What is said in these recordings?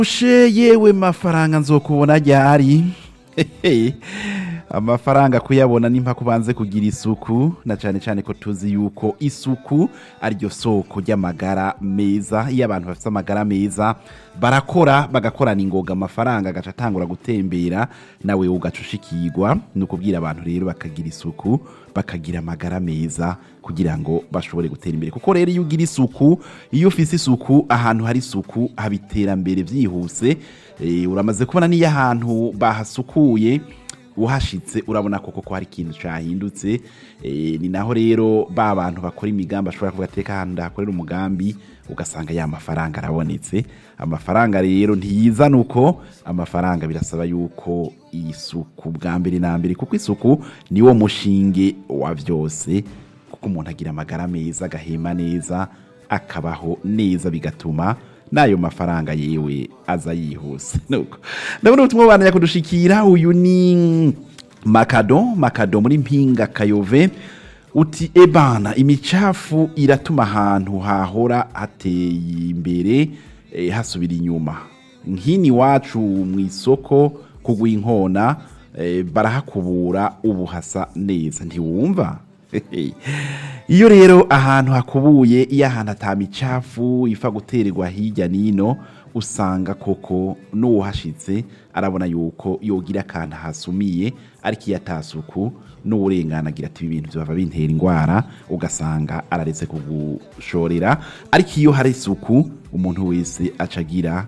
ushe yewe mafaranga nzokubona ryari Hehe. amafaranga kuyabona nimpa kubanze kugira isuku na cyane cyane ko tuzi yuko isuku ariryo soko ry'amagara meza iyo abantu bafite amagara meza barakora bagakorana ingoga amafaranga agaca atangura gutembera nawe ugaca ushikirwa ni ukubwira abantu rero bakagira isuku bakagira amagara meza kugira ngo bashobore gutera imbere kuko rero iyo ugira isuku iyo ufise isuku ahantu hari isuku haba iterambere byihuse Eh, uramaze kubona n'iyo ahantu bahasukuye uhashitse urabona koko ko hari ikintu cyahindutse Eh, ni naho rero ba bantu bakora imigambi ashobora kuvuga ateka ahantu ndahakorera umugambi ugasanga ya mafaranga arabonetse amafaranga rero ntiyizana uko amafaranga birasaba yuko isuku bwa mbere na mbere kuko isuku niwo mushinge wa byose kuko umuntu agira amagara meza agahema neza akabaho neza bigatuma n'ayo mafaranga yewe aza yihuse nuko ndabona ubutumwa bubandanya kudushikira uyu ni makado makado muri mpinga kayove uti ebana imicafu iratuma ahantu hahora hateye imbere eh, hasubira inyuma nk'ini iwacu mu isoko kugwa inkona eh, barahakubura ubu hasa neza ntiwumva iyo rero ahantu hakubuye iyo ahantu atamicafu ifa gutererwa hirya n'ino usanga koko n'uwahashitse arabona yuko yogira akantu hasumiye ariko iyo atasuku n'uburengana agira ati ibi bintu byaba bintera indwara ugasanga araretse kugushorera ariko iyo hari isuku umuntu wese acagira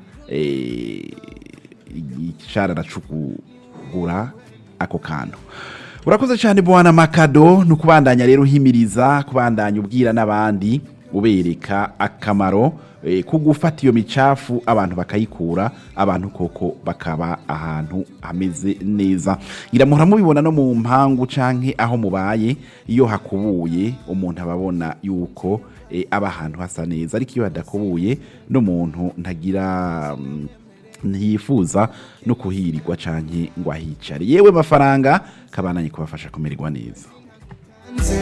icara aracukugura ako kantu urakoze cyane bwana makado ni ukubandanya rero uhimiriza kubandanya ubwira n'abandi ubereka akamaro eh, ko gufata iyo micafu abantu bakayikura abantu koko bakaba ahantu hameze neza ngira muhora mubibona no mu mpangu canke aho mubaye iyo hakubuye umuntu aba abona yuko eh, aba ahantu hasa neza ariko iyo hadakubuye n'umuntu ntagira mm, ntiyifuza no kuhirirwa canke ngo ahicare yewe mafaranga kabananye kubafasha kumererwa neza